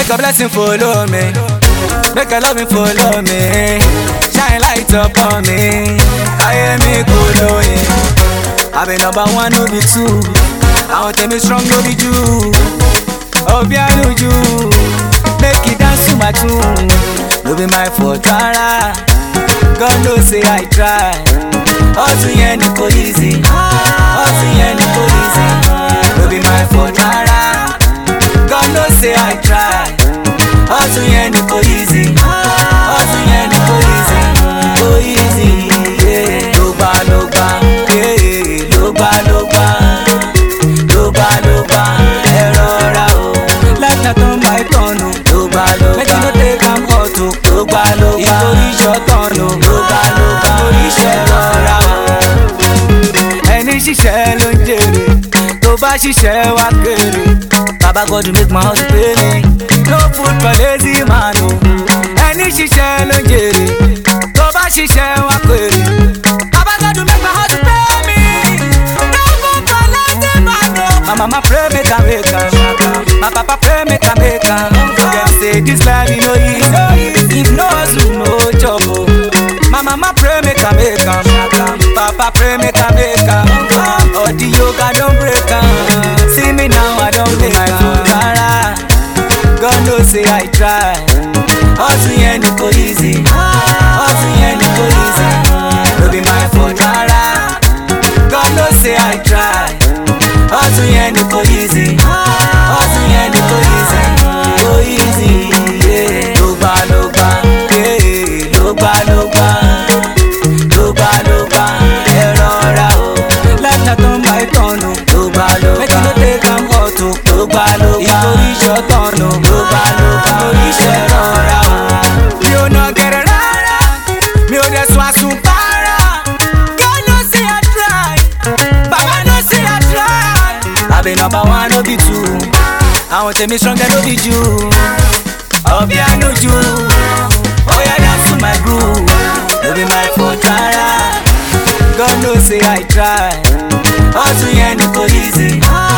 Make a blessing follow me. Make a loving follow me. Shine light upon me. Káyé mi kò lóye. I be number one, no be two. Àwọn tèmi strong, no be you. Obi Anuju. Make it dance to my tune. No be my fault rárá. God know say I try. Hustle yẹn ni kò easy. Hustle yẹn ni kò easy. No be my fault rárá. God know say I try. Hustle yẹn ni kò easy. Hustle yẹn ni kò easy. Kò easy. yeah. Ló gbà ló gbà. yeah. Ló gbà ló gbà. Ló gbà ló gbà. Ẹ rọra o. Life na turn by turn o. Ló gbà ló gbà. Make you no take am hot o. Ló gbà ló gbà. Nítorí ṣọ̀tàn o. Ló gbà ló gbà. Nítorí iṣẹ́ rọra o ẹni ṣiṣẹ́ ló ń jèrè tó bá ṣiṣẹ́ wá kéré baba God make my house pay me no food for lazy man o ẹni ṣiṣẹ́ ló ń jèrè tó bá ṣiṣẹ́ wá kéré baba God make my house pay me no food for lazy man o. my mama pray make I make am my papa pray make I make am dem say this life e no easy if no hustle no job o. My mama pray make I make am. Papa pray make I make am. All the yoga don break am. See me now I don make my food rara. God know say I try. Hustle yẹn ni kò easy. Hustle yẹn ni kò easy. No be my fault rara. God know say I try. Hustle yẹn ni kò easy. Hustle yẹn ni kò easy. Kò easy. yeah. Ló gbà ló gbà. yeah. Ló gbà ló gbà. Ló gbà ló gbà. Ẹ rọra o. Life na turn by turn o. Ló gbà ló gbà. Make you no take am hot o. Ló gbà ló gbà. Nítorí ṣọ̀tàn o. Ló gbà ló gbà. Nítorí iṣẹ́ rọra o. Mi ò nà gẹ̀rẹ̀ rárá. Mi ò dẹ̀ sùn àsùnpárá. God know say I try. Baba know say I try. I be number one, no be two. Àwọn tèmi stronger, no be you. Obi Anuju. Oya dance to my groove. No be my fault rárá. God know say I try. Hustle yẹn ni kò easy.